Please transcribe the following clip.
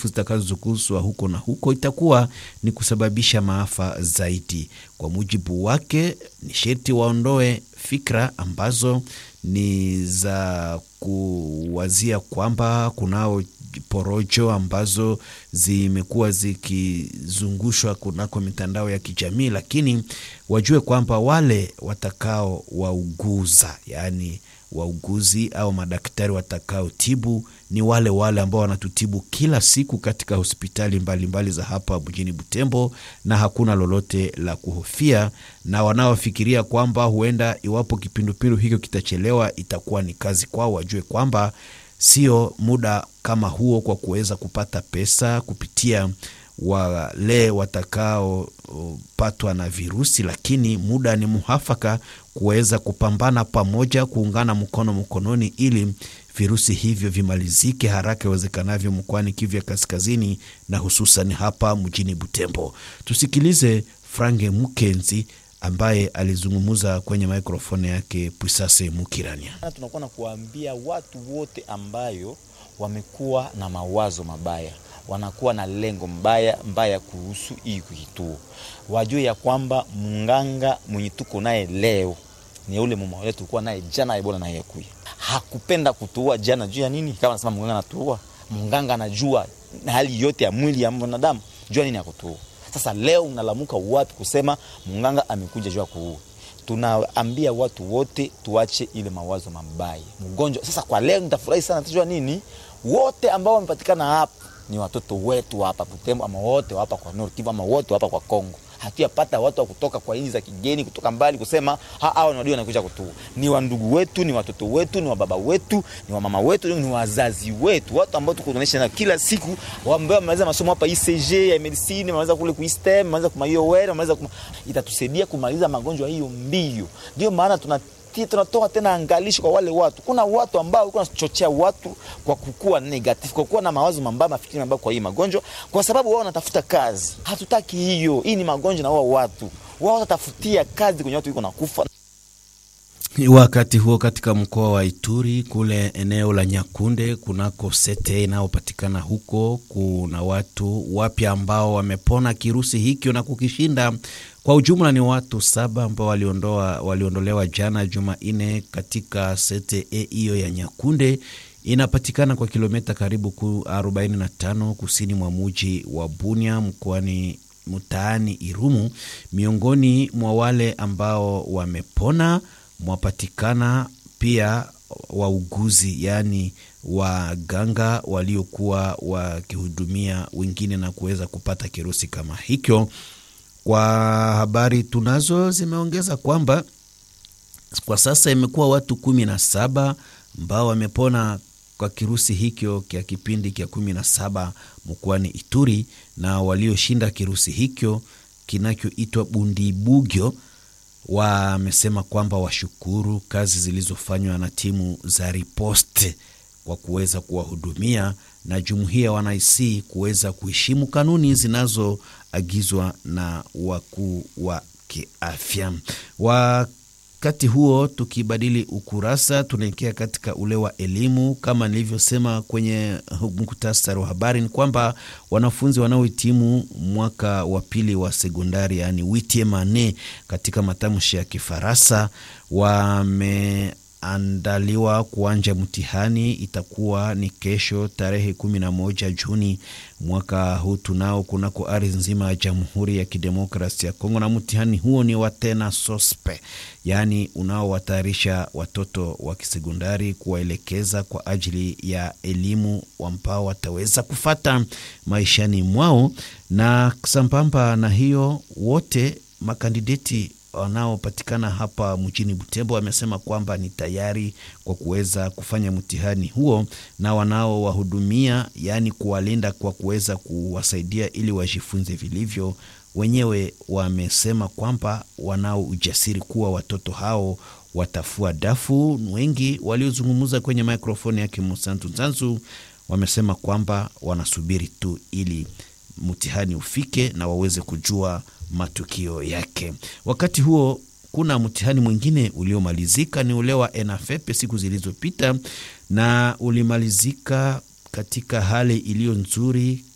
chafu zitakazoguswa huko na huko itakuwa ni kusababisha maafa zaidi. Kwa mujibu wake, ni sherti waondoe fikra ambazo ni za kuwazia kwamba kunao porojo ambazo zimekuwa zikizungushwa kunako mitandao ya kijamii, lakini wajue kwamba wale watakao wauguza, yaani wauguzi au madaktari watakaotibu ni wale wale ambao wanatutibu kila siku katika hospitali mbalimbali mbali za hapa mjini Butembo, na hakuna lolote la kuhofia. Na wanaofikiria kwamba huenda iwapo kipindupindu hicho kitachelewa itakuwa ni kazi kwao, wajue kwamba sio muda kama huo kwa kuweza kupata pesa kupitia wale watakaopatwa na virusi, lakini muda ni muhafaka kuweza kupambana pamoja, kuungana mkono mkononi, ili virusi hivyo vimalizike haraka iwezekanavyo mkoani Kivu ya Kaskazini na hususan hapa mjini Butembo. Tusikilize Frange Mukenzi ambaye alizungumza kwenye mikrofoni yake Pwisase Mukirania. Tunakuwa na kuambia watu wote ambayo wamekuwa na mawazo mabaya wanakuwa na lengo mbaya mbaya kuhusu hii kituo, wajue ya kwamba munganga mwenye tuko naye leo ni ule mama wetu tulikuwa naye jana, Ebola naye kuya hakupenda kutuua jana. Juu ya nini? Kama nasema munganga anatuua, munganga anajua na hali yote ya mwili ya mwanadamu, jua nini akutuua. Sasa leo unalamuka wapi kusema munganga amekuja juu ya kuua? Tunaambia watu wote tuache ile mawazo mabaya mgonjwa. Sasa kwa leo nitafurahi sana, tujua nini, wote ambao wamepatikana hapa ni watoto wetu hapa Butembo, ama wote hapa kwa Nord Kivu, ama wote hapa kwa Kongo. Hatuyapata watu wa kutoka kwa nchi za kigeni kutoka mbali kusema hao ndio wanakuja kutua. Ni wa ndugu wetu, ni watoto wetu, ni wa baba wetu, ni wa mama wetu, ni wazazi wetu, watu ambao tuko tunaisha na kila siku, ambao wamaliza masomo hapa ICG ya medicine, wamaliza kule ku STEM, wamaliza kuma IOR, wamaliza kuma, itatusaidia kumaliza magonjwa hiyo mbio. Ndio maana tuna tunatoa tena angalisho kwa wale watu. Kuna watu ambao walikuwa wanachochea watu kwa kukua negative, kwa kuwa na mawazo mabaya, mafikiri mabaya kwa hii magonjwa, kwa sababu wao wanatafuta kazi. Hatutaki hiyo. Hii ni magonjwa na wao watu wao watatafutia kazi kwenye watu wiko nakufa. Wakati huo katika mkoa wa Ituri kule eneo la Nyakunde kunako sete inayopatikana huko, kuna watu wapya ambao wamepona kirusi hikyo na kukishinda. Kwa ujumla ni watu saba ambao waliondoa waliondolewa jana Jumanne katika sete hiyo ya Nyakunde inapatikana kwa kilomita karibu 45 kusini mwa muji wa Bunia mkoani mtaani Irumu. Miongoni mwa wale ambao wamepona mwapatikana pia wauguzi yaani waganga waliokuwa wakihudumia wengine na kuweza kupata kirusi kama hicho. Kwa habari tunazo zimeongeza kwamba kwa sasa imekuwa watu kumi na saba ambao wamepona kwa kirusi hicho kya kipindi kya kumi na saba mkoani Ituri, na walioshinda kirusi hicho kinachoitwa Bundibugyo wamesema kwamba washukuru kazi zilizofanywa na timu za riposte kwa kuweza kuwahudumia na jumuiya wanaisi kuweza kuheshimu kanuni zinazoagizwa na wakuu wa kiafya. Wakati huo tukibadili ukurasa, tunaelekea katika ule wa elimu. Kama nilivyosema kwenye muktasari wa habari, ni kwamba wanafunzi wanaohitimu mwaka wa pili wa sekondari, yaani witiemane katika matamshi ya Kifaransa wame andaliwa kuanja mtihani. Itakuwa ni kesho tarehe kumi na moja Juni mwaka huu tunao kunako ardhi nzima ya Jamhuri ya Kidemokrasi ya Kongo, na mtihani huo ni wa tena sospe, yaani unaowatayarisha watoto wa kisekondari kuwaelekeza kwa ajili ya elimu ambao wataweza kufata maishani mwao, na sambamba na hiyo wote makandideti wanaopatikana hapa mjini Butembo wamesema kwamba ni tayari kwa kuweza kufanya mtihani huo, na wanaowahudumia yaani kuwalinda kwa kuweza kuwasaidia ili wajifunze vilivyo. Wenyewe wamesema kwamba wanao ujasiri kuwa watoto hao watafua dafu. Wengi waliozungumza kwenye mikrofoni yake Musantu Nzanzu wamesema kwamba wanasubiri tu ili mtihani ufike na waweze kujua matukio yake. Wakati huo kuna mtihani mwingine uliomalizika, ni ule wa ENAFEP siku zilizopita, na ulimalizika katika hali iliyo nzuri